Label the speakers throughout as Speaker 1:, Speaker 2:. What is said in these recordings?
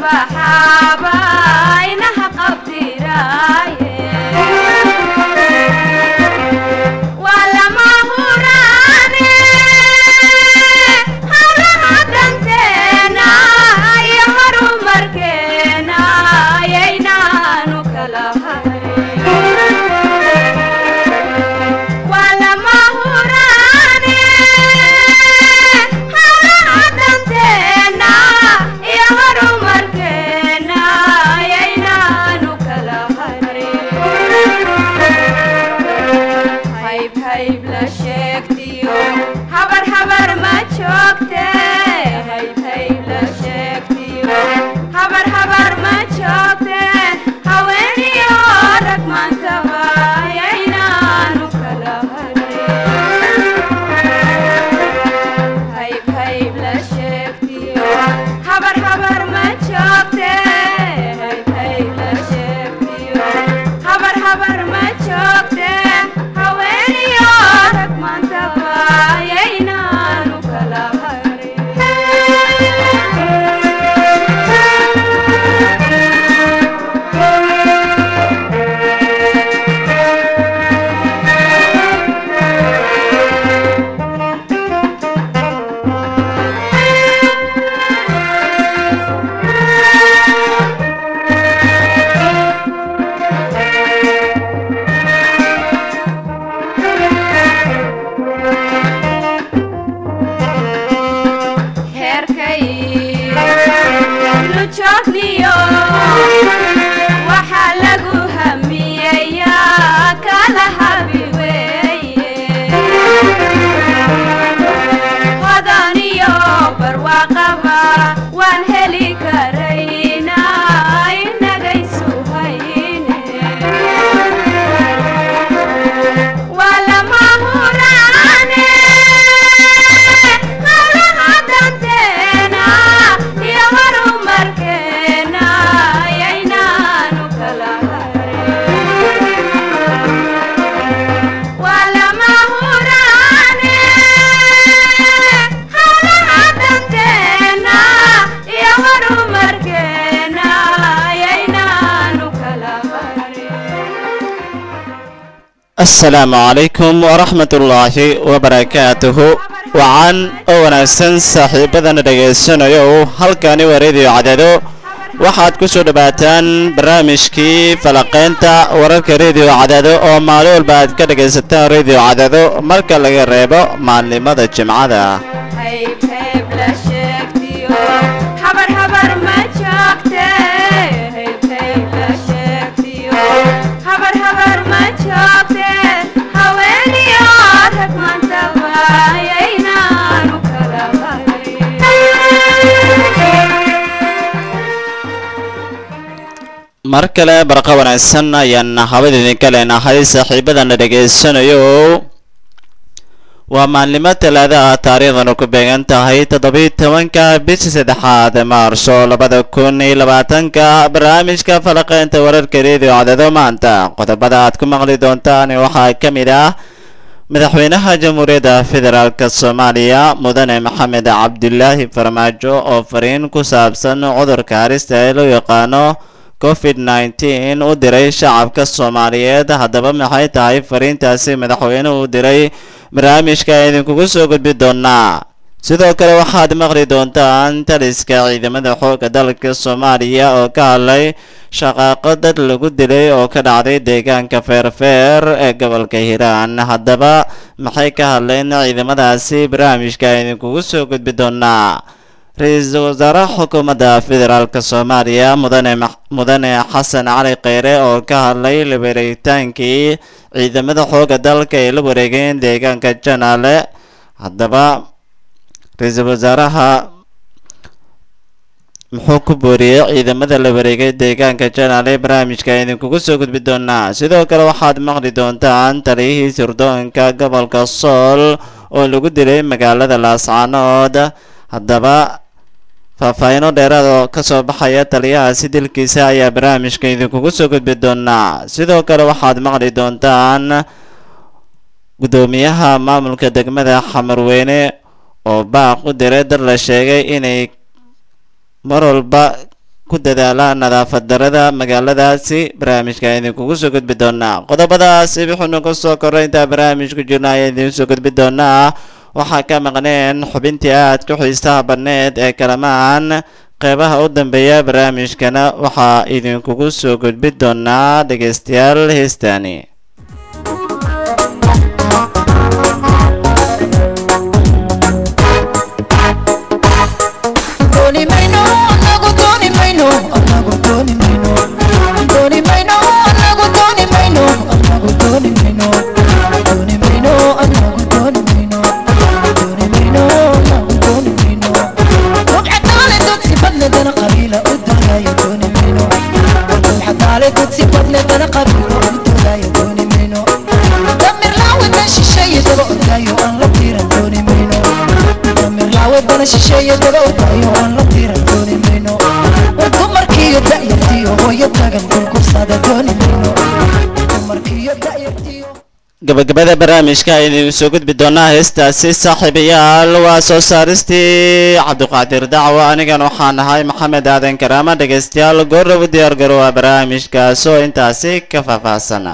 Speaker 1: baxaaba inaha qabdiraaye waa lama huraane hawlaha danteena iyo horumarkeena ayaynaanu kala hayn waa lama huraane hawlaha danteena iyo horumarkeena ayaynaanu kala harin hayb hayb la sheegtiyo habar habar ma joogte hayb hayb la sheegtiyo habar habar ma joogte haweeniyo rag maantaba ayaynaanu kala harin hayb hayb la sheegtiyo habar habar ma joogte hayb hayb la sheegtiyo habar habar ma joogte haweeniyo rag maantaba ayaynaanu kala heerkay nu joogniyo waxaa lagu hamiyeyaa kala habi weeye hodan iyo barwaaqaba waan heli karaynaa inagaysu hayne waa lama huraane hawlaha danteena iyo horumarkeena ayaynaanu kala harin waa lama huraane hawlaha danteena iyo horumarkeena ayaynaanu kala harin
Speaker 2: asalaamu calaykum waraxmatullaahi wabarakaatuhu wacan oo wanaagsan saaxiibadana dhagaysanayo halkani waa rediyo cadado waxaad ku soo dhowaataan barnaamijkii falaqaynta wararka rediyo cadado oo maalin walba aad ka dhagaysataan rediyo cadado marka laga reebo maalnimada jimcada
Speaker 1: hayb hayb la sheegtiyo habar habar ma joogte hayb hayb la sheegtiyo habar habar ma joogte haweeniyo rag maantaba ayaynaanu kala
Speaker 2: mar kale barqa wanaagsan ayaan habada idinka leenahay saaxiibadana dhegaysanayo waa maalnimo talaada ah taariikhdanu ku beegan tahay toddobiyi tobanka bishii saddexaad maarso labada kun iyo labaatanka barnaamijka falaqeynta wararka reediyo cadado maanta qodobada aad ku maqli doontaan waxaa ka mid ah madaxweynaha jamhuuriyadda federaalk soomaaliya mudane maxamed cabdulaahi farmaajo oo fariin ku saabsan cudurka harista ee loo yaqaano covid nneteen u diray shacabka soomaaliyeed haddaba maxay tahay fariintaasi madaxweynuhu u diray barnaamijka idinkugu soo gudbi doonaa sidoo kale waxaad maqli doontaan taliska ciidamada xoogga dalka soomaaliya oo ka hadlay shaqaaqo dad lagu dilay oo ka dhacday deegaanka feerfeer ee gobolka hiiraan haddaba maxay ka hadleen ciidamadaasi barnaamijka idinkugu soo gudbi doonaa ra-iisul wasaaraha xukuumadda federaalk soomaaliya mudane mudane xasan cali kheyre oo ka hadlay la wareegitaankii ciidamada xoogga dalka ay la wareegeen deegaanka janaale haddaba ra-iisul wasaaraha muxuu ku booriyey ciidamada la wareegay deegaanka janaale barnaamijka idinkugu soo gudbi doonaa sidoo kale waxaad maqli doontaan taliyihii sirdoonka gobolka sool oo lagu dilay magaalada laascaanood haddaba faahfaahiino dheeraad oo ka soo baxaya taliyahaasi dilkiisa ayaa barnaamijka idinkugu soo gudbi doonaa sidoo kale waxaad maqli doontaan guddoomiyaha maamulka degmada xamarweyne oo baaq u diray dad la sheegay inay mar walba ku dadaala nadaafad darada magaaladaasi barnaamijka idinkugu soo gudbi doonaa qodobadaasi wuxuunu ka soo koray intaa barnaamijku jirna ayaa idiin soo gudbi doonaa waxaa ka maqneen xubintii aad ku xiisaha badneed ee kalamaan qeybaha u dambeeya barnaamijkana waxaa idinkugu soo gudbi doonaa dhegeystayaal heestaani gabagabada barnaamijka aynu soo gudbi doonaa heestaasi saaxiibayaal waa soo saaristii cabdiqaadir dacwo anigan waxaan ahay maxamed aadan karaama dhegeystayaal goorab u diyaar garowaa barnaamijkaas oo intaasi ka faahfaahsana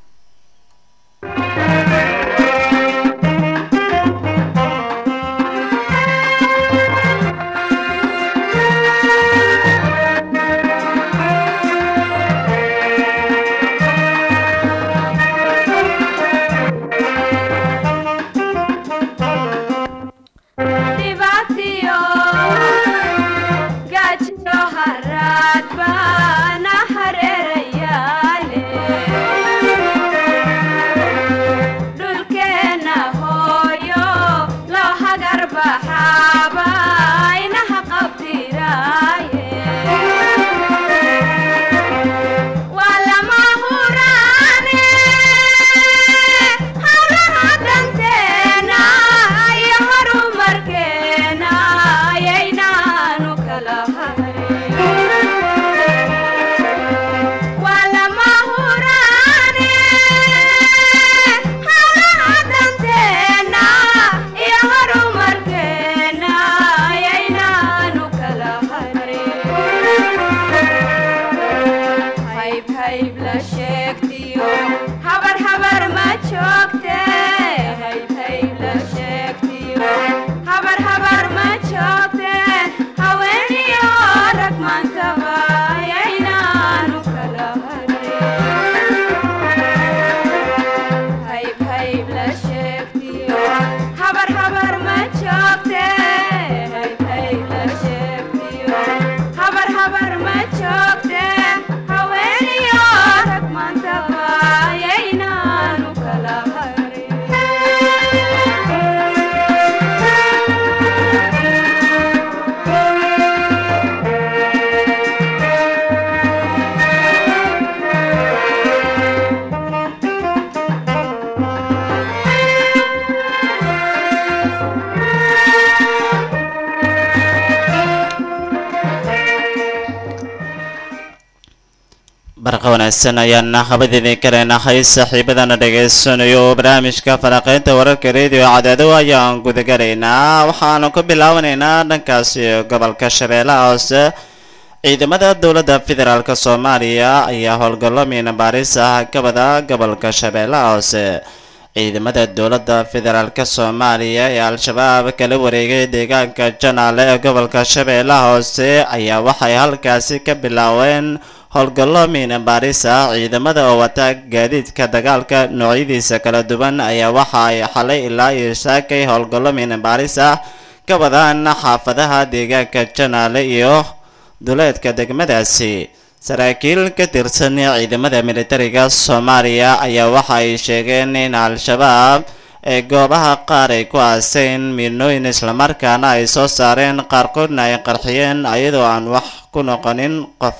Speaker 2: barqa wanaagsan ayaana habadidin kaleenahay saaxiibadana dhegaysanayo barnaamijka falanqeynta wararka radio cadaado ayaan gudagalaynaa waxaanu ka bilaabanaynaa dhankaasi gobolka shabeellaha hoose ciidamada dowladda federaalk soomaaliya ayaa howlgallo miina baaris ah ka wada gobolka shabeellaha hoose ciidamada dowladda federaalk soomaaliya ee al-shabaab kala wareegay deegaanka janaale ee gobolka shabeellaha hoose ayaa waxay halkaasi ka bilaabeen howlgallo miina baaris ah ciidamada oo wata gaadiidka dagaalka noocyadiisa kala duwan ayaa waxa ay xalay ilaa iyo saakay howlgallo miina baaris ah ka wadaan xaafadaha deegaanka janaale iyo duleedka degmadaasi saraakiil ka tirsan ciidamada militariga soomaaliya ayaa waxa ay sheegeen in al-shabaab ee goobaha qaar ay ku aaseen miinooyin islamarkaana ay soo saareen qaarkoodna ay qarxiyeen ayadoo aan wax ku noqonin qof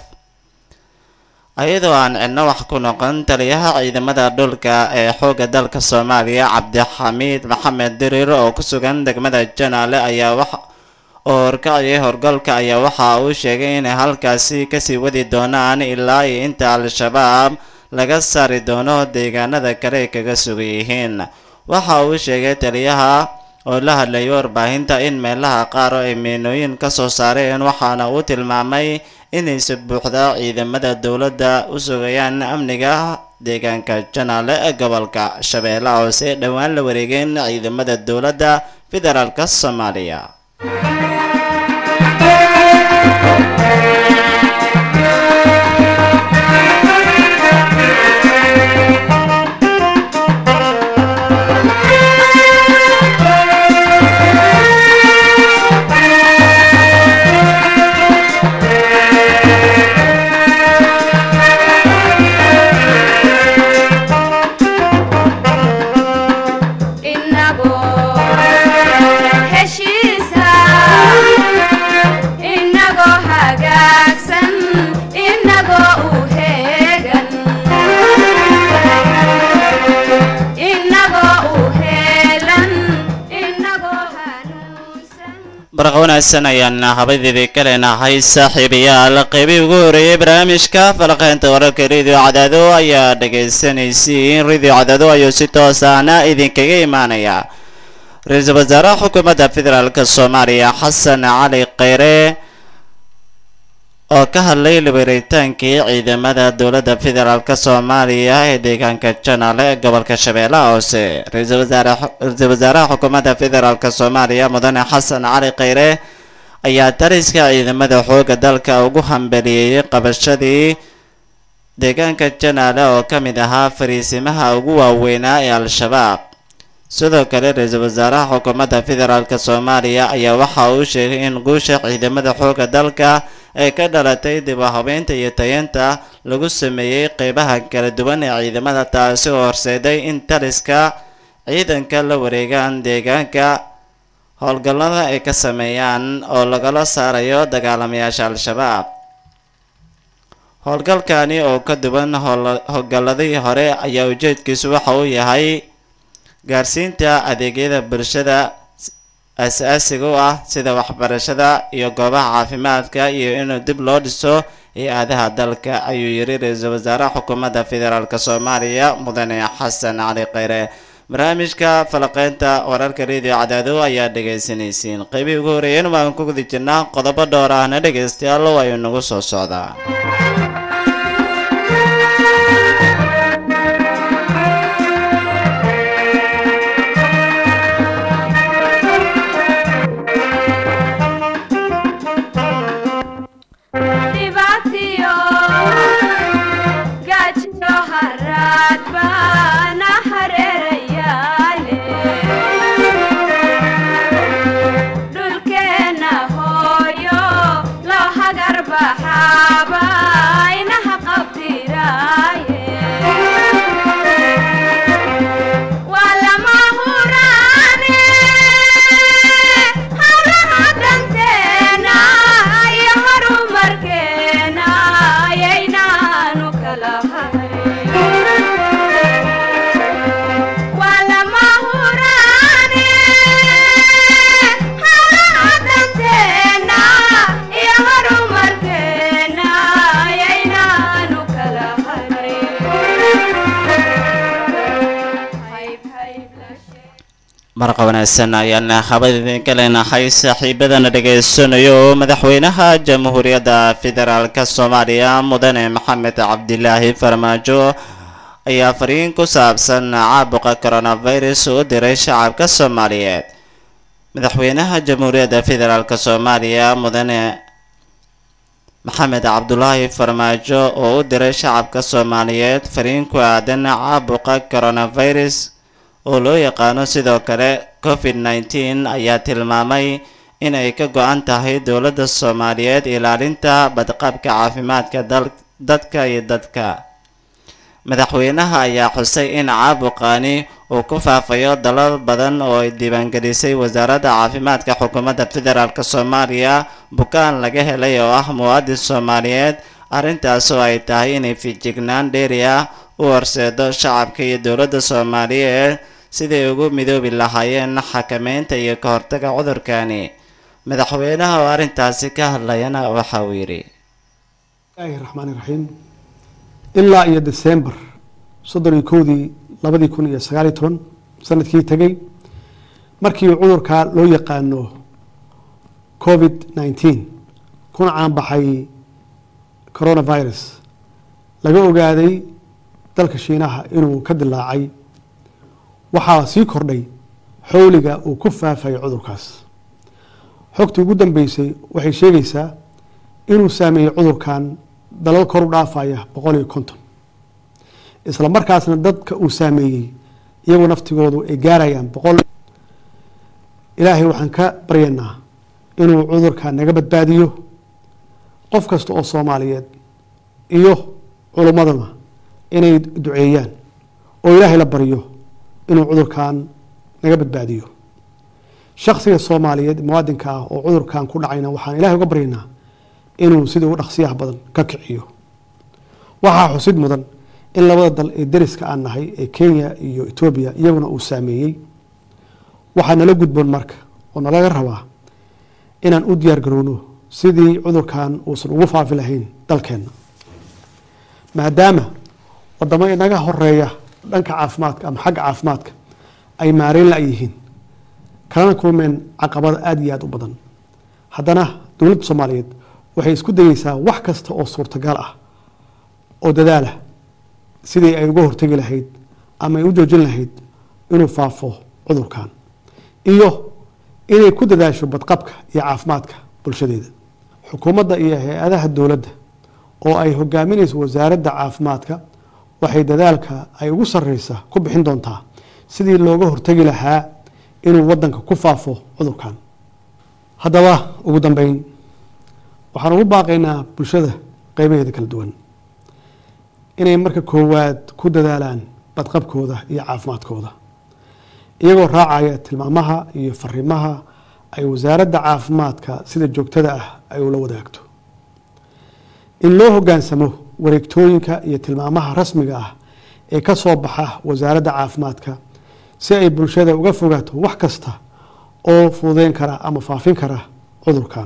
Speaker 2: ayadoo aan cidno wax ku noqon taliyaha ciidamada dhulka ee xoogga dalka soomaaliya cabdixamiid maxamed dirir oo ku sugan degmada janaale ayaa wax oo horkaciyay horgalka ayaa waxa uu sheegay inay halkaasi kasii wadi doonaan ilaa iyo inta al-shabaab laga saari doono deegaanada kale ay kaga sugan yihiin waxa uu sheegay taliyaha oo la hadlayay warbaahinta in meelaha qaar ay miinooyin ka soo saareen waxaana uu tilmaamay inaysi buuxda ciidamada dowladda u sugayaan amniga deegaanka janaale ee gobolka shabeellaha hoose dhowaan la wareegeen ciidamada dowladda federaalka soomaaliya
Speaker 1: inagoo heshiisa inagoo hagaagsan inagoo u heegan inagoo u heelan inagoo hanuunsan
Speaker 2: barqa wanaagsan ayaan habadeedii ka leenahay saaxiibayaal qeybihii ugu horeeyay barnaamijka falaqeynta wararka radio cadaado ayaa dhegaysanaysiin radio cadaado ayuu si toosaana idinkaga imaanaya ra-iisul wasaaraha xukuumadda federaalk soomaaliya xasan cali kheyre oo ka hadlay liberitaankii ciidamada dowladda federaalk soomaaliya ee deegaanka janaale ee gobolka shabeellaha hoose ra-iisul wasaare ra-iisul wasaaraha xukuumadda federaalk soomaaliya mudane xasan cali kheyre ayaa dariska ciidamada xooga dalka ugu hambeliyeyey qabashadii deegaanka janaale oo ka mid ahaa fariisimaha ugu waaweynaa ee al-shabaab sidoo kale ra-iisul wasaaraha xukuumadda federaalk soomaaliya ayaa waxa uu sheegay in guusha ciidamada xooga dalka ay ka dhalatay dib u habeynta iyo tayeenta lagu sameeyey qeybaha kala duwan ee ciidamada taasi oo horseeday in taliska ciidanka la wareegaan deegaanka howlgallada ay ka sameeyaan oo lagala saarayo dagaalamayaasha al-shabaab howlgalkani oo ka duwan howl- howlgalladii hore ayaa ujeedkiisu waxa uu yahay gaarsiinta adeegyada bulshada aas-aasiga u ah sida waxbarashada iyo goobaha caafimaadka iyo inuu dib loo dhiso hay-adaha dalka ayuu yiri ra-iisul wasaaraha xukuumadda federaalk soomaaliya mudane xasan cali kheyre barnaamijka falaqeynta wararka radio cadaado ayaa dhegaysanaysiin qeybihii ugu horeeyeen waan ku guda jirnaa qodobo dhowr ahna dhegaystayaal waa inagu soo socdaa
Speaker 1: dhibaatiyo gaajiyo haraad baana hareerayaale dhulkeenna hooyo loo hagar baxaaba inaha qabdiraaye waa lama huraane hawlaha danteena iyo horumarkeena ayaynaanu kala hayn waa lama huraane hawlaha danteena iyo horumarkeena ayaynaanu kala hayn hayb hayb la sheeg
Speaker 2: marqa wanaagsan ayaan habad idinka leenahay saaxiibadana dhegaysanayo oo madaxweynaha jamhuuriyadda federaalk soomaaliya mudane maxamed cabdilaahi farmaajo ayaa fariin ku saabsan caabuqa coronavirus u diray shacabka soomaaliyeed madaxweynaha jamhuuriyadda federaalk soomaaliya mudane maxamed cabdulaahi farmaajo oo u diray shacabka soomaaliyeed fariin ku aadan caabuqa coronavirus oo loo yaqaano sidoo kale covid nneteen ayaa tilmaamay in ay ka go-an tahay dowladda soomaaliyeed ilaalinta badqabka caafimaadka dal- dadka iyo dadka madaxweynaha ayaa xusay in caabuqani uu ku faafayo dalal badan oo ay diiwaangelisay wasaaradda caafimaadka xukuumadda federaalk soomaaliya bukaan laga helay oo ah muwaadin soomaaliyeed arrintaas oo ay tahay inay fijignaan dheeri ah u horseedo shacabka iyo dowladda soomaaliyeed siday ugu midoobi lahaayeen xakameynta iyo ka hortaga cudurkani madaxweynaha oo arrintaasi ka hadlayana waxa uu yidhi
Speaker 3: bismillaahi raxmaani raxiim ilaa iyo desembar soddon iyo kowdii labadii kun iyo sagaaliyo toban sanadkii tegey markii cudurkaa loo yaqaano covid nineteen kuna caanbaxay coronavirus laga ogaaday dalka shiinaha inuu ka dilaacay waxaa sii kordhay xowliga uu ku faafay cudurkaas xogtii ugu dambeysay waxay sheegaysaa inuu saameeyey cudurkan dalal kor u dhaafaya boqol iyo konton isla markaasna dadka uu saameeyey iyagoo naftigoodu ay gaarayaan boqol ilaahay waxaan ka baryaynaa inuu cudurka naga badbaadiyo qof kasta oo soomaaliyeed iyo culummadana inay duceeyaan oo ilaahay la baryo inuu cudurkan naga badbaadiyo shaksiga soomaaliyeed muwaadinka ah oo cudurkan ku dhacayna waxaan ilahay uga baryaynaa inuu sidii ugu dhaqsiyaha badan ka kiciyo waxaa xusid mudan in labada dal ee dariska aan nahay ee kenya iyo etoobiya iyaguna uu saameeyey waxaa nala gudboon marka oo nalaga rabaa inaan u diyaar garowno sidii cudurkan uusan ugu faafi lahayn dalkeenna maadaama wadamo inaga horeeya dhanka caafimaadka ama xagga caafimaadka ay maareyn la yihiin kalana kulmeen caqabada aada iyo aada u badan haddana dowladda soomaaliyeed waxay isku dayeysaa wax kasta oo suurtagal ah oo dadaalah sidii ay uga hortegi lahayd ama ay u joojin lahayd inuu faafo cudurkan iyo inay ku dadaasho badqabka iyo caafimaadka bulshadeeda xukuumadda iyo hay-adaha dowladda oo ay hogaaminayso wasaaradda caafimaadka waxay dadaalka ay ugu sareysa ku bixin doontaa sidii looga hortegi lahaa inuu wadanka ku faafo cudurkan haddaba ugu dambeyn waxaan ugu baaqaynaa bulshada qeybaheeda kala duwan inay marka koowaad ku dadaalaan badqabkooda iyo caafimaadkooda iyagoo raacaya tilmaamaha iyo fariimaha ay wasaaradda caafimaadka sida joogtada ah ay ula wadaagto in loo hogaansamo wareegtooyinka iyo tilmaamaha rasmiga ah ee ka soo baxa wasaaradda caafimaadka si ay bulshada uga fogaato wax kasta oo fududeyn kara ama faafin kara cudurkan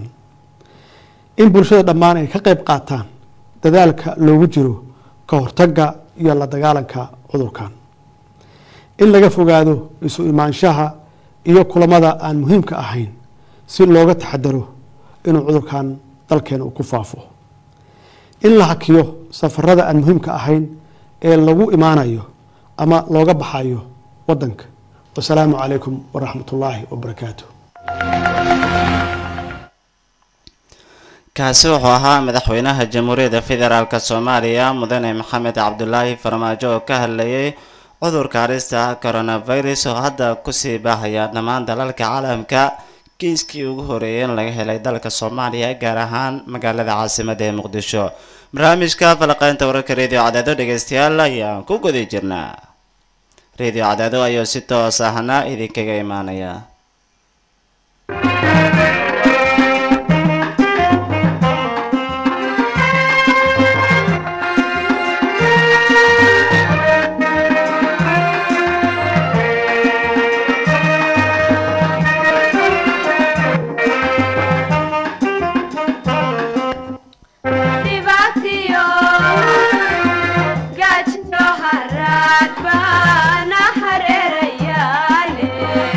Speaker 3: in bulshada dhammaan ay ka qeyb qaataan dadaalka loogu jiro ka hortagga iyo la dagaalanka cudurkan in laga fogaado isu imaanshaha iyo kulamada aan muhiimka ahayn si looga taxadaro inuu cudurkan dalkeena uu ku faafo in la hakiyo safarada aan muhiimka ahayn ee lagu imaanayo ama looga baxayo wadanka wasalaamu calaykum waraxmat ullaahi wabarakaatu
Speaker 2: kaasi wuxuu ahaa madaxweynaha jamhuuriyadda federaalk soomaaliya mudane maxamed cabdulaahi farmaajo oo ka hadlayay cudurka halista coronavirus oo hadda kusii baahaya dhammaan dalalka caalamka kiiskii ugu horeeyay in laga helay dalka soomaaliya gaar ahaan magaalada caasimada ee muqdisho barnaamijka falaqeynta wararka radio cadaado dhegeystayaal ayaan ku guda jirnaa radio cadaado ayuu si toos ahna idinkaga imaanaya
Speaker 1: dhibaatiyo gaajno haraad baana hareerayaale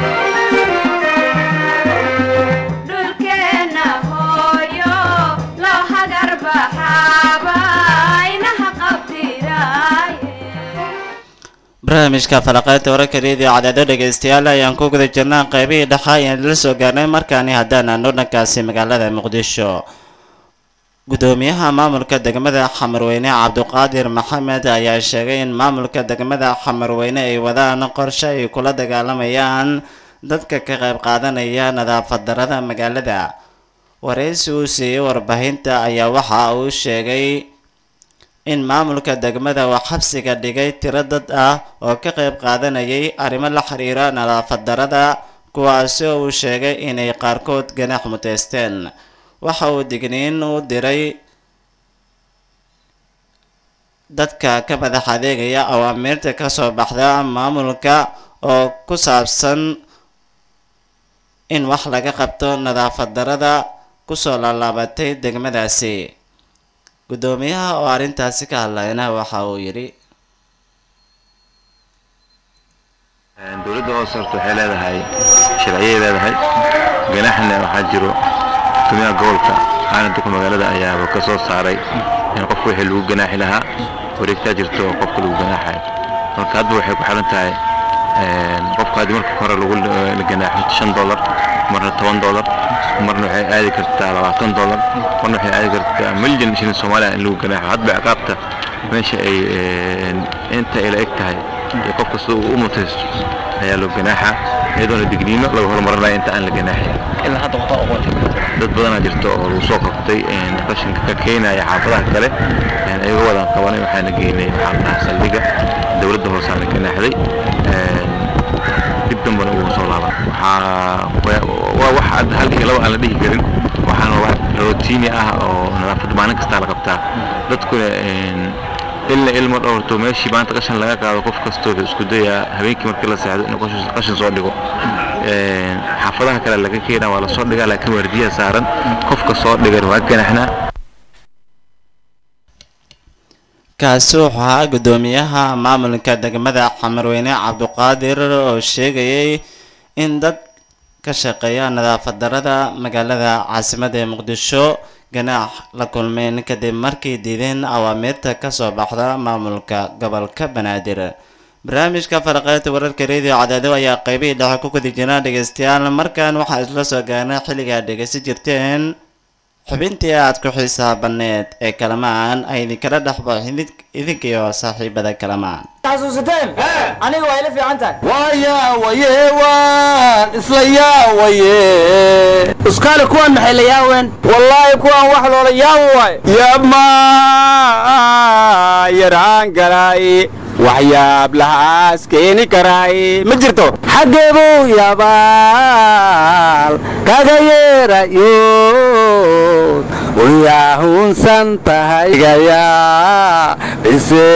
Speaker 1: dhulkeenna hooyo loo hagar baxaaba inaha qabtiraaye
Speaker 2: barnaamijka falaqeynta wararka radio cadaado dhegeystayaal ayaan ku guda jirnaa qeybihii dhexa ayaan la soo gaarnay markaani haddaan aano dhankaasi magaalada muqdisho gudoomiyaha maamulka degmada xamarweyne cabduqaadir maxamed ayaa sheegay in maamulka degmada xamarweyne ay wadaan qorshe ay kula dagaalamayaan dadka ka qayb qaadanaya nadaafad darada magaalada wareysi uu siiyey warbaahinta ayaa waxa uu sheegay in maamulka degmada uu xabsiga dhigay tiro dad ah oo ka qayb qaadanayay arrimo la xiriira nadaafad darada kuwaasi oo uu sheegay inay qaarkood ganax muteysteen waxa uu digniin u diray dadka ka madax adeegaya awaamiirta kasoo baxda maamulka oo ku saabsan in wax laga qabto nadaafad darada kusoo laalaabatay degmadaasi gudoomiyaha oo arrintaasi ka hadlayna waxa uu yidhi
Speaker 4: dowladda hoose horta waxay leedahay sharciyay leedahay ganaaxna waxaa jiro guddoomiyaha gobolka aanan duqa magaalada ayaaba ka soo saaray in qofka wixii lagu ganaaxi lahaa wareegtaa jirto oo qofka lagu ganaaxayo marka hadba waxay ku xiran tahay een, qofka haddii marka hore lagu la ganaaxo shan dollar marna toban dollar marna waxay aadi kartaa labaatan dollar marna waxay aadi kartaa milyan shilin soomaaliya in lagu ganaaxo hadba ciqaabta meesha ay een, inta ay la eg tahay iyo qofka sida uu u mutaysto ayaa loo ganaaxa iyadoona digniino laga horumarinaya inta aan la ganaaxin
Speaker 5: ilaa hadda waxaa oqontay
Speaker 4: dad badanaa jirta oo lagu soo qabtay een, qashinka ka keenaya xaafadaha kale een, ayaga wadaan qabanay waxaana geynay maxaa la dhahaa saldhiga dowladda hoosaana ganaaxday een, dib dambana ugu soo laaban waxaa waa- waa wax hadda hal iyo laba aan la dhihi karin waxaana wax rotiini ah oo nadaafadda maalin kastaa la qabtaa dadkuna een, ilna ilmo dhowrto meeshii maanta qashin laga qaado qof kastoo wuxuu isku dayaa habeenkii markii la seexdo inuu qashin- qashin soo dhigo Een, xaafadaha kale laga keenaa waa lasoo dhigaa laakiin waardiyaha saaran qofka soo dhigan waa ganaxnaa
Speaker 2: kaasi wuxuu ahaa guddoomiyaha maamulka degmada xamarweyne cabduqaadir oo sheegayay in dad ka shaqeeya nadaafad darada magaalada caasimadda ee muqdisho ganaax la kulmeen kadib markay diideen awaamiirta kasoo baxda maamulka gobolka banaadir barnaamijka faraqeynta wararka radio cadaado ayaa qeybihii dhexe ku gudi jira dhegeystayaal markan waxaa isla soo gaarnay xilligaa dhegeysan jirteen xubintii aad ku xisaabaneed ee kalamaan ay idinkala dhexbo idinkiyo saaxiibada kalamaan
Speaker 6: xasuusateen aniga waa ila fiican tahay
Speaker 7: waya waye waan isla yaawaye
Speaker 6: uskaali kuwan maxay la yaaween wallaahi kuwan wax loola yaawo waay
Speaker 7: yabma yaraan garay waxyaab lahaas keeni karay ma jirto
Speaker 6: xaggeebuu yabaal kaga yeerayo
Speaker 7: uyaahunsan tahay igayaa bise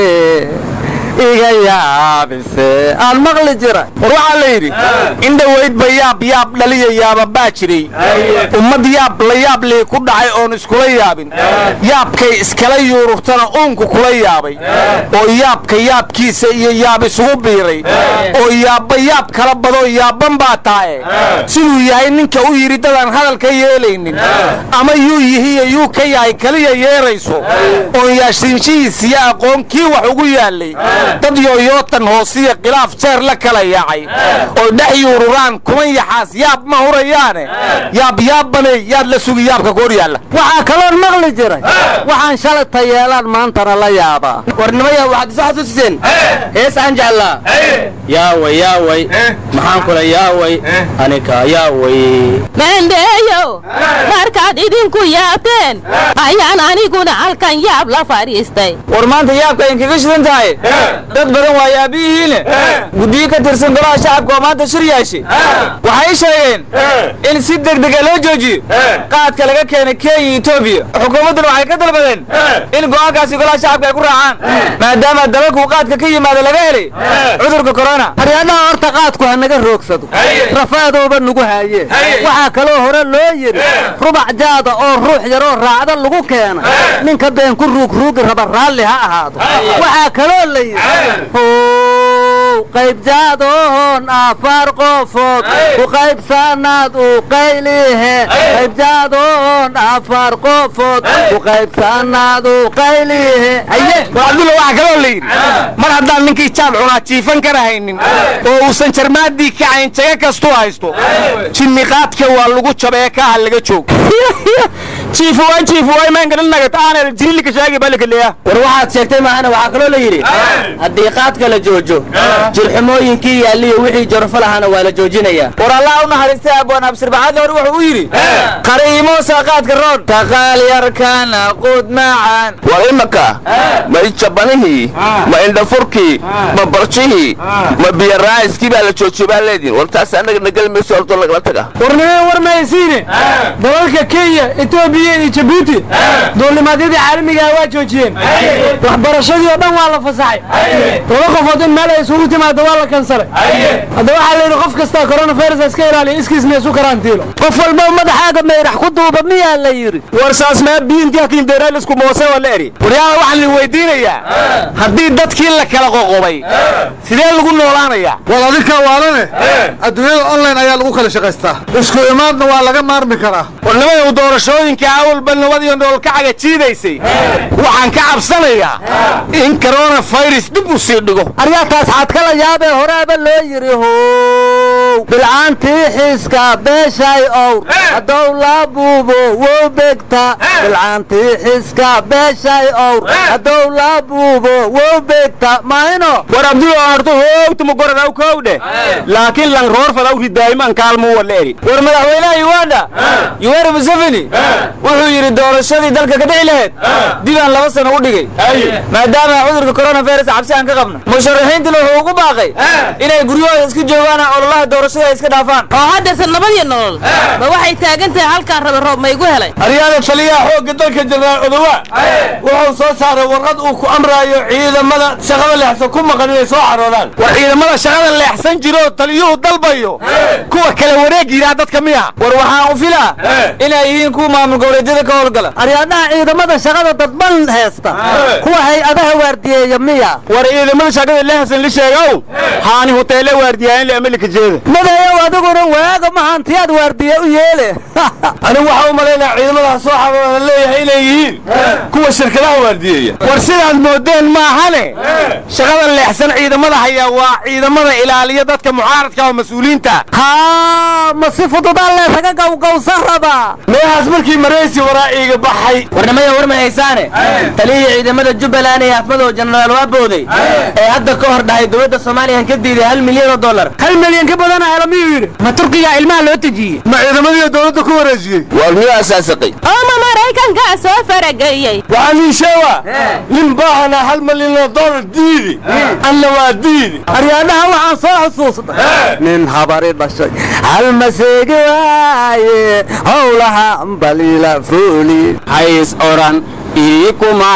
Speaker 7: iga yaabise aan maqli jira war waxaa la yidhi in dhowaydba yaab yaab dhaliya yaaba baa jiray ummad yaab la yaab lii ku dhacay oon iskula yaabin yaabkay iskala yuururtana uunku kula yaabay oo yaabka yaabkiisa iyo yaab isugu biiray oo yaabba yaab kala badoo yaabban baa taae siduu yahay ninka u yidhi dadaan hadal ka yeelaynin ama yuu yihiyo yuu ka yahay kaliya yeerayso oon yaashiinshihiisiyo aqoon kii wax ugu yaallay dad yooyootan hoosiya khilaaf jeer la kala yaacay oo dhex yuururaan kuman yaxaas yaab ma hurayaane yaab yaabbaney yaad la sugi yaabka goor yaalla
Speaker 6: waxaa kaloon maqli jiray waxaan shalayta yeelaan maantana la yaabaa
Speaker 7: warnimaya waxaad isu xasuusiseen hees aan jeclaa yaaway yaaway maxaan kula yaaway anika yaaway
Speaker 8: maandheeyo markaad idinku yaabteen ayaan aniguna halkan yaab la fadhiistay
Speaker 6: war maanta yaabka inkaga shidan tahay dad badan waa yaabiyihiine guddiyo ka tirsan golaha shacabka oo maanta shir yeeshay waxay sheegeen in si degdega loo joojiyo qaadka laga keenay kenya etoobiya xukuumadduna waxay ka dalbadeen in go'aankaasi golaha shacabka ay ku raacaan maadaama dalalkuu qaadka ka yimaado laga helay cudurka corona
Speaker 9: haryadaha horta qaadku ha naga roogsado rafaadooba nagu haaye waxaa kaloo hore loo yidhi rubac jaada oo ruux yaroo raacda lagu keena ninka been ku ruugruugi raba raalli ha ahaado waxaa kaloo la yidhi how qayb jaadoon afar qofood ku qaybsanaad u qaylihe qayb jaadoon afar qofood ku qaybsanaad u qaylihe haye
Speaker 7: war cabdulla waxaa kaloo la yidhi mar haddaan ninkii jaab cunaa jiifan kara haynin oo uusan jarmaadii kacayn jaga kastuu haysto jinniqaadka waa lagu jabee kaaha laga joog jiifu waan jiifu waa imaan garin nagat aanay jirilika shaagi balikaleya
Speaker 6: war waxaad sheegtay maahana waxaa kaloo la yidhi haddii qaadka la joojo jirxumooyinkii yaalliyo wixii jorfo lahaana waa la joojinayaa war allah u naxariistay abwaan absirbaxaadle hore wuxuu u yidhi qariimoosa qaadka roon taqaal yarkana qud macaan
Speaker 7: war imaka ma ijabanihii ma indhafurkii ma barjihii ma biyaraa'iskii baa la joojiyey baa leediin war taas annaga nagali mayso horto lagala taga
Speaker 6: warnimee war maysiine dalalka kenya etoobiya iyo jabuuti duulimaadyadii caalamigaa waa joojiyeen waxbarashadii oo dhan waa la fasaxay laba qofood in meel ay isugu
Speaker 3: timaado waa la kansalay hadda waxaa la yidhi qof kastaa coronavirus iska ilaaliya iskiisna isu karantiilo
Speaker 9: qof walba madaxaaga mayrax ku duuba miyaa la yidhi
Speaker 7: war saas maa biintiakindeeralisku moose wala eri waryaala waxaan idin weydiinayaa haddii dadkii la kala qoqobay sidee lagu noolaanayaa
Speaker 5: wal adinka waalane adduunyada online ayaa lagu kala shaqaystaa isku imaadna waa laga maarmi karaa
Speaker 7: warnimayow doorashooyinka awalba nabad iyo noolkacaga jiidaysay waxaan ka cabsanayaa in coronavirus dib u sii dhigo
Speaker 9: aryaataas xaad kala yaabee horaaba loo yidhi how bilcaantii xiiska beeshay owr haddow laa buubo wow begta bilcaantii xiiska beeshay owr haddow laa buubo wow begta mayno
Speaker 7: war abdulo horto hoogtuma goradaw kowdhe laakiin lang roor fadaw ridaayimaan kaalmuu wala eri
Speaker 6: war madaxweynaha uganda yoweri museveni wuxuu yidhi doorashadii dalka ka dhici lahayd dibaan laba sano u dhigay maadaama cudurka coronavirus cabsi aan ka qabno musharaxiintuna wuxuu ugu baaqay inay guryahooda iska joogaan ololaha doorashada ay iska dhaafaan
Speaker 8: oo haddaysan nabadii nolol ma waxay taagan tahay halkaan rabe roob ma igu helay
Speaker 7: aryaada taliyaha xoogga dalka jenaraal odowa wuxuu soo saaray warqad uu ku amraayo ciidamada shaqada leexsan ku maqan inay soo xaroodaan war ciidamada shaqada leexsan jiroo taliyuhu dalbayo kuwa kale wareeg yidhaha dadka miya
Speaker 6: war waxaan u filaa inay yihiin kuwa maamul goboleedyada ka howlgala
Speaker 9: aryaadaha ciidamada shaqada dadban heesta kuwa hay-adaha waardiyeeya miya
Speaker 7: war ciidamada shaqada leexsan la sheegow haani huteele waardiyaanle amalika jeeda
Speaker 9: madayow adiguna waaga mahantiyaad waardiye u yeele
Speaker 7: anigu waxaa u malaynaya ciidamadaha soo xarooda leeyahay inay yihiin kuwa shirkadaha waardiyeeya war sidaad moodeen maahane shaqada leexsan ciidamada hayaa waa ciidamada ilaaliya dadka mucaaradka oo mas-uuliyiinta
Speaker 9: haa ma si fududaa leesaga gawgawsan rabaa
Speaker 7: meehaas markii maraysi waraaciiga baxay
Speaker 6: warnimada war ma haysaane taliyihii ciidamada jubbaland ee afmadow jenaraal waabooday ee hadda ka hor dhahay dowladda soomaaliya ka diiday hal milyan oo dollar
Speaker 3: hal milyan ka badana hela miyuu yidhi
Speaker 6: ma turkiga ilmaha loo tejiyey
Speaker 5: ma ciidamadiiyo dowladda ku wareejiyey
Speaker 7: war miyuu asaasaqay
Speaker 8: oo ma maraykankaa soo farageliyey
Speaker 7: waxaa nin sheewa nin baahana hal milyan oo dollar diidi anna waa diidi
Speaker 9: aryaadaha waxaan soo xusuusnay nin habari dhashay hal maseegi waaye howlaha baliila fuuli
Speaker 7: hays oran ii kuma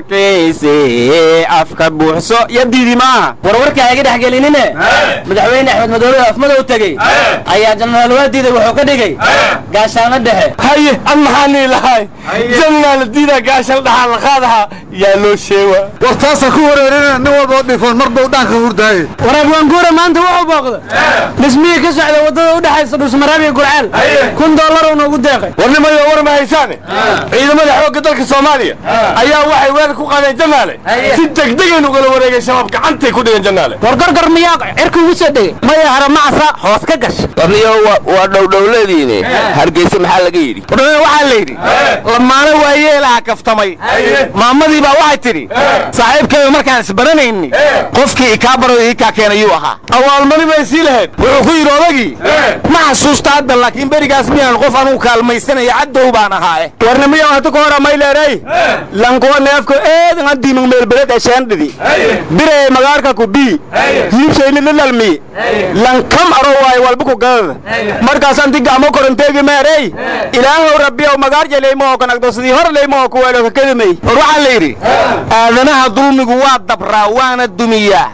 Speaker 7: arkayse afka buuxso iyo diidi maaha
Speaker 6: warwarka hayga dhex gelinine madaxweyne axmed madoobe afmadow tegey ayaa jenaraal waadiida wuxuu ka dhigay gaashaano dhexe
Speaker 7: haye an maxaa nii lahay janaa la diidaa gaashan dhaxaa la qaadaha yaa loo sheewa
Speaker 5: war taasa ku wareerina nin walba oo dhifoon mar bau dhaanka hurdaaye
Speaker 3: waraab waanguura maanta wuxuu booqday dhismihii ka socda waddada u dhexaysa dhusmaraab iyo gurceel kun dollar uu noogu deeqay
Speaker 7: warnimayo war ma haysaane ciidamada xoogga dalka soomaaliya ayaa waxay weerar ku qaadeen janaale si degdegayn ugala wareegay shabaab gacantay ku dhigeen janaale
Speaker 9: war gorgor miyaa cirka ugu soo dhegay maya haramacsa hoos ka gasha
Speaker 7: warniyo waa dhowdhowladiine hargeysa maxaa laga yidhi warniyo waxaa la yidhi lamaane waa yeelaha kaftamay maamadii baa waxay tidhi saaxiibkeedu markaan isbaranayni qofkii ikaa baro ikaa keenayuu ahaa awaalmari bay sii lahayd wuxuu ku yidhi odagii ma xasuusta hadda laakiin berigaas miyaan qof anugu kaalmaysanaya caddow baan ahaae warnimiyo hata ka hora mayleeray lankuwa neefko eedan adiimang meelbeled esheendhidi biree magaarka ku bii hiibshayni lilalmi lankam aro waay walba ku gadada markaas anti gacmo koronteegi meerey ilaahow rabbiyow magaar jeleymaoo kanagdo sidii hor leymaoo kuweelo kakadimay war waxaa la yidhi aadanaha dulmigu waa dabraa waana dumiyaa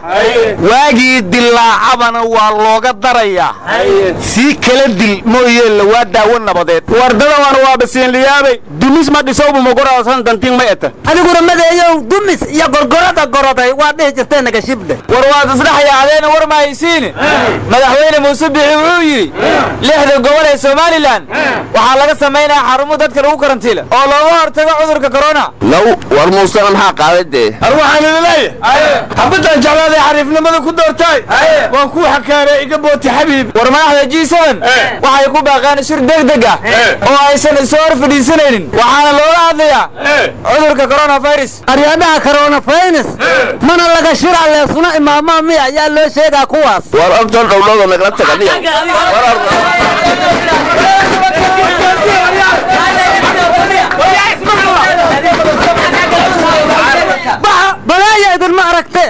Speaker 7: waagii dilaacabana waa looga darayaa sii kala dil mooyeella waa daawo nabadeed wardada waan waa basiinliyaabay dumis ma dhisowba magoraasan dantiin ma eta
Speaker 9: adiguna madeeyow dumis iyo gorgorada goroday waa dhihi jirtee naga shibdhe
Speaker 6: war waad isdhexyaadeena war ma haysiine madaxweyne muuse bixi wuxuu yidhi lixda gobol ee somalilan waxaa laga samaynaya xarumo dadka lagu karantiila oo looga hortago cudurka corona
Speaker 7: low war muusena maxaa qaaday dee ar waxaan idin leeyahay xabadaan jeclaaday xariifnimada ku doortaay waan kuu xakaanay iga booti xabiib
Speaker 6: war madaxda g waxay ku baaqaan shir degdeg ah oo aysan isu hor fadhiisanaynin waxaana looga hadlayaa cudurka coronavirus
Speaker 9: aryaadaha coronavirus mana laga shira leesuna imaamaa miya ayaa loo sheegaa kuwaas
Speaker 7: war ogtan dhowdhowda nagala taganiya
Speaker 9: balaaya idinma aragte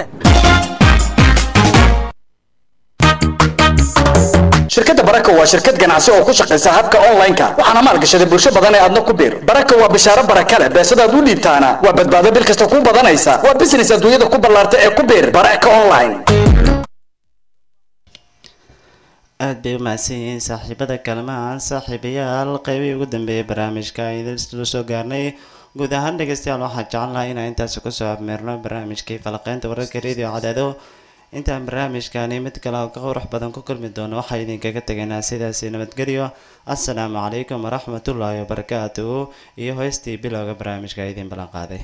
Speaker 10: shirkadda baraka waa shirkad ganacsi oo ku shaqaysa habka online-ka waxaana maalgashaday bulsho badan ee aadna ku biir baraka waa bishaaro baraka leh beesadaad u dhiibtaana waa badbaado bil kasta ku badanaysa waa business adduunyada ku ballaarta ee ku biir baraka online
Speaker 2: aad bay u mahadsan yihiin saaxiibada kalmahan saaxiibayaal qeybihii ugu dambeeyay barnaamijka aynu soo gaarnay guud ahaan dhegeystayaal waxaan jecelnahay inaan intaasi kusoo abmeerno barnaamijkii falaqeynta wararka radio cadaado intaan barnaamijkani mid kale oo ka qurux badan ku kulmi doono waxaa idinkaga tegaynaa sidaasi nabadgelyo assalaamu calaykum waraxmatullaahi wabarakaatuhu iyo hoystii bilowga barnaamijka idin ballan qaaday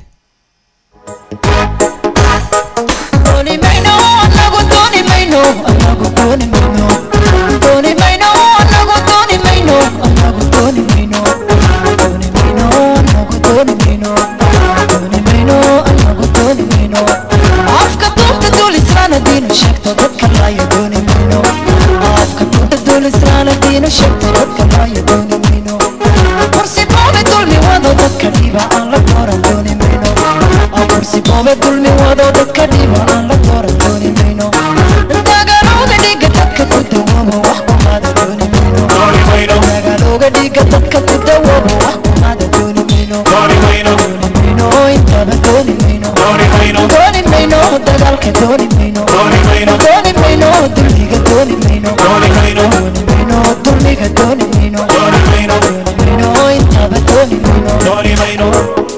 Speaker 11: afka duubta duulisraana diinu sheegto dadka laayo dooni mayno afka duubta duulisraana diinu sheegto dadka laayo dooni mayno kursi boobe dulmi wado dadka dhiba aan la dooran dooni mayno kursi boobe dulmi wado dadka dhiba aan la dooran dooni mayno dagaalooga dhiga dadka ku dawoobo wax kumaada dooni mayno dagaalooga dhiga dadka ku dawoobo wax kumaada dooni mayno dooni mayno intaba dooni mayno dooni mayno dagaalka dooni mayno dooni mayno dulmiga dooni mayno dooni mayno dulmiga dooni mayno dooni mayno intaba dooni mayno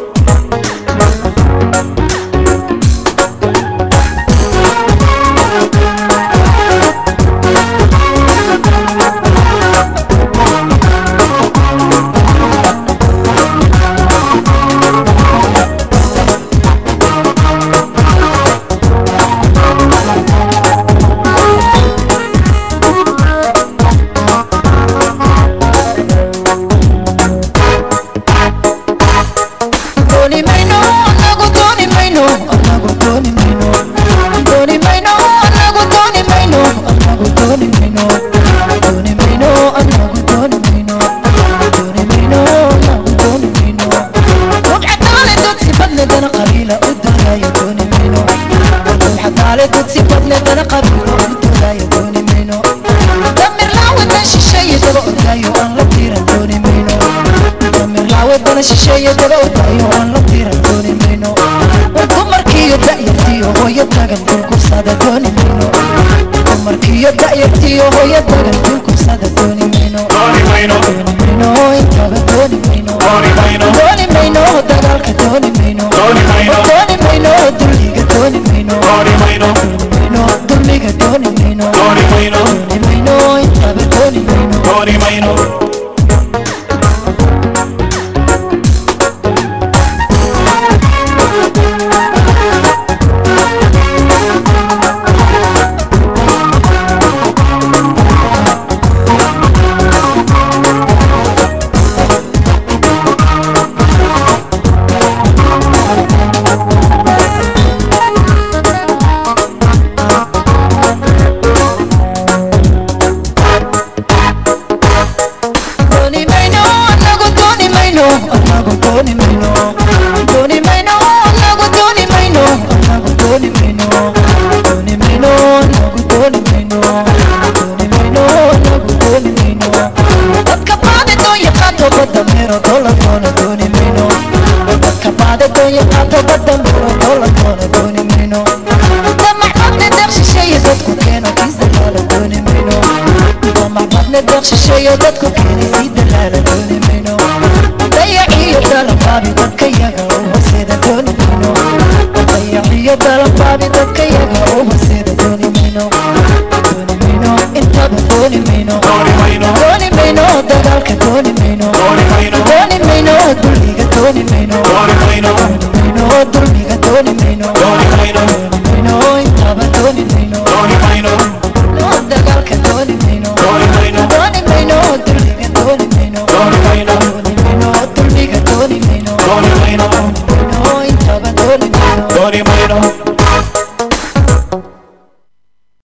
Speaker 11: dooni mayno anagu dooni mayno anagu dooni mayno dooni mayno anagu dooni mayno anagu dooni mayno dooni mayno anagu dooni mayno dooni mayno anagu dooni mayno rugcadaale dudsi badne dana qabiila u doonaayo dooni mayno rugcadaale dudsi badne dana qabiila u doonaayo dooni mayno damir laawadan shisheeye daba ordaayo aan la tiiran dooni mayno damir laawadana shisheeye daba ordaayo aan la tiiran dooni mayno war dumarkiiyo da'yartiyo hooyo tagan dulkursada dooni mayno dumarkiiyo da'yartiyo hooyo tagan dulkursada dooni mayno dooni mayno intaba dooni mayno dooni mayno dagaalka dooni mayno dooni mayno dulliga dooni mayno dooni mayno dulmiga dooni mayno dooni mayno intaba dooni mayno dooni mayno anagu dooni mayno anagu dooni mayno dooni mayno anagu dooni mayno anagu dooni mayno dooni mayno anagu dooni mayno dooni mayno anagu dooni mayno dadka baade doon yaqaato badda meero doola doona dooni mayno dadka baade doon yaqaato badda meero doola doona dooni mayno damacadne deeq shisheeye dadku keeno kiis dalaala dooni mayno damacadne deeq shisheeye dadku keenay sii dalaala dooni mayno dayaciyo dalabaabi dadka yaga u horseeda dooni mayno dayaciyo dalabaabi dadka yaga u horseeda dooni mayno dooni mayno intaba dooni mayno dooni mayno dagaalka dooni mayno dooni mayno dulliga dooni mayno dooni mayno dulmiga dooni mayno